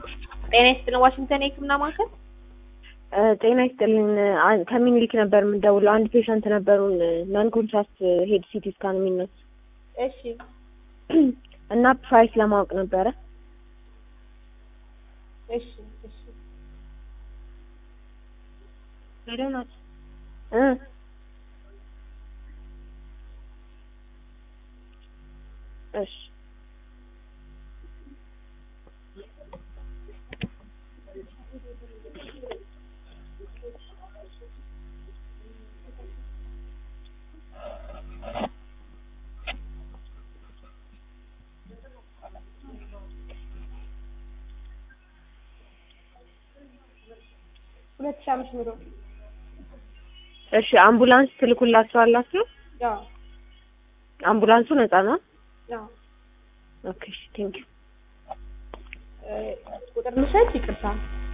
ጤና ይስጥልን ዋሽንግተን የህክምና ማዕከል ጤና ይስጥልን አ- ከሚኒሊክ ነበር የምንደውለው። አንድ ፔሸንት ነበሩን ናን ኮንትራስት ሄድ ሲቲ ስካን የሚነሱ እሺ እና ፕራይስ ለማወቅ ነበረ። እሺ እሺ ሄደው ናት እ እሺ ሁለት ሺህ አምስት መቶ እሺ አምቡላንስ ትልኩላችኋላችሁ? ያው አምቡላንሱ ነፃ ነው? ያው ኦኬ ቴንክ ዩ ቁጥር ልውሰድ ይቅርታ